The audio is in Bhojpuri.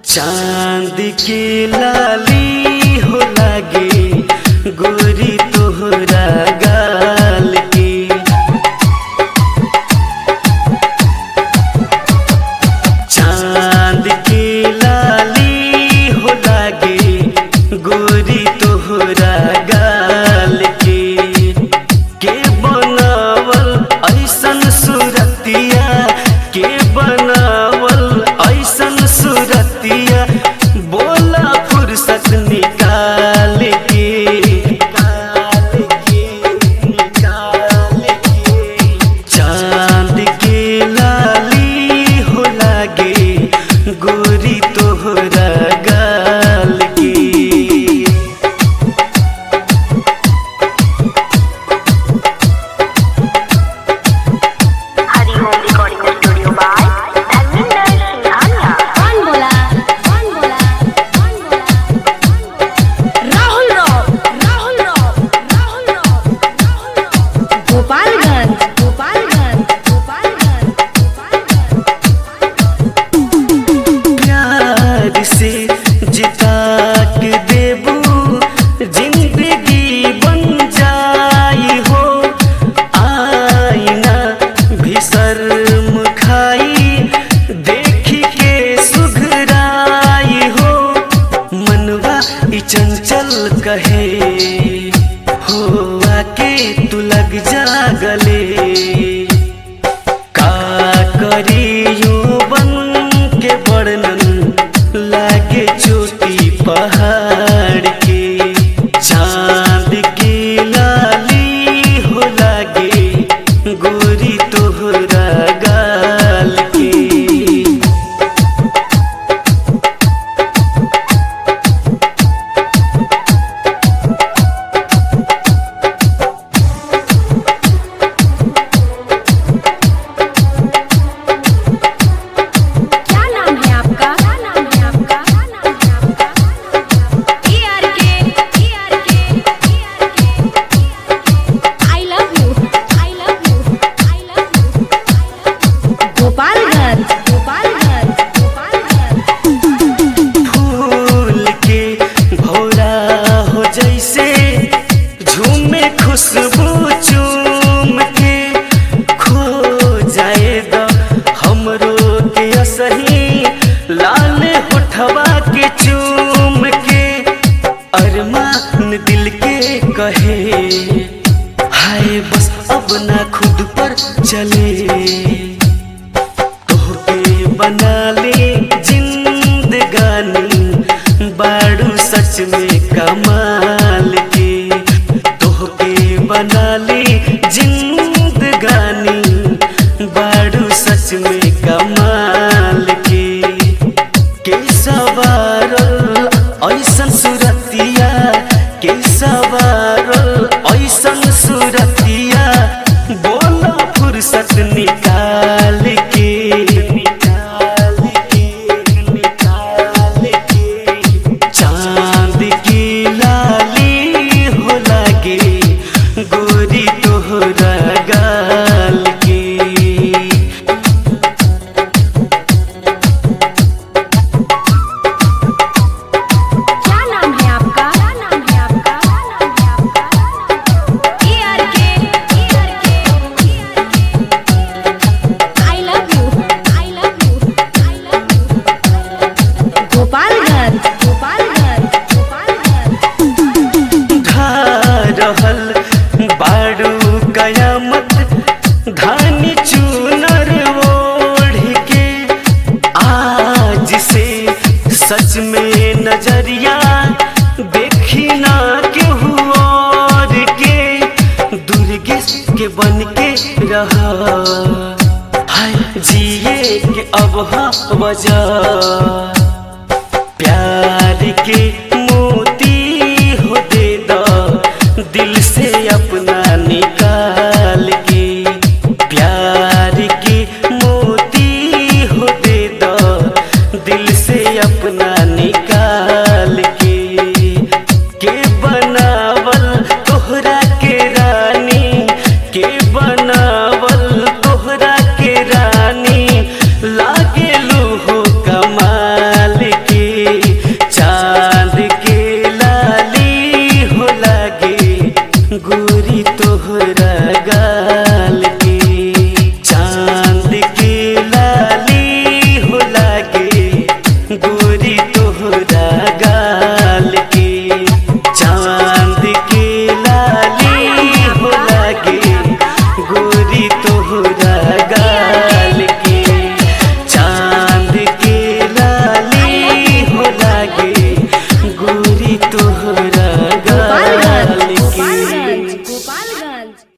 चांद के लाली हो लागे गोरी तोहरा गाल के चांद के लाली हो लागे गोरी तोहरा गाल के के बनावल ऐसन सूरतिया के बनावल ऐसन सूरतिया बोला फुर्सत निकाल के निकाल के निकाल के चांद के लाली हो लागे गोरी तोहरा गाल के हरी home recording studio by Dharmendra Singhania कौन बोला कौन बोला कौन बोला राहुल राव राहुल राव राहुल राव राहुल राव गोपालगंज गोपालगंज गोपालगंज गोपालगंज प्यार से जिता के देबू जिंदगी बन जाई हो आईना भी शर्म खाई देख के सुघराई हो मनवा ई चंचल कहे हो आके तू लग जा गले का करियो बन के वर्णन लागे चोटी पहाड़ के चांद की लाली हो लागे गोरी तोहरा गाल के क्या नाम है आपका क्या नाम है आपका क्या नाम है आपका ई आर के ई आर के ई आर के I love you I love you I love you Gopalganj Gopalganj Gopalganj फूल के भौरा हो जैसे झूमे खुशबू चूम के खो जाए द हमरो के असही लाल होठवा के चूम के अरमान दिल के कहे हाय बस अब ना खुद पर चले तोहके बना ले जिंदगानी बाड़ू सच में कमाल के तोहके बना ले जिंदगानी बाड़ू सच में कमाल के के सवारल ऐसन सुरतिया के सवारल ऐसन सुरतिया बोला फुर्सत निकाल के निकाल के निकाल के चांद की लाली हो लागे गोरी तोहरा गाल के क्या नाम है आपका क्या नाम है आपका क्या नाम है आपका ई आर के ई आर के ई आर के I love you I love you I love you Gopalganj Gopalganj Gopalganj ढा रहल बाड़ू कयामत धानी चूनर ओढ़ के आज से सच में नजरिया देखी ना केहू और के दुर्गे के बन के रहा हाय जिए के अब हाँ वजह प्यार के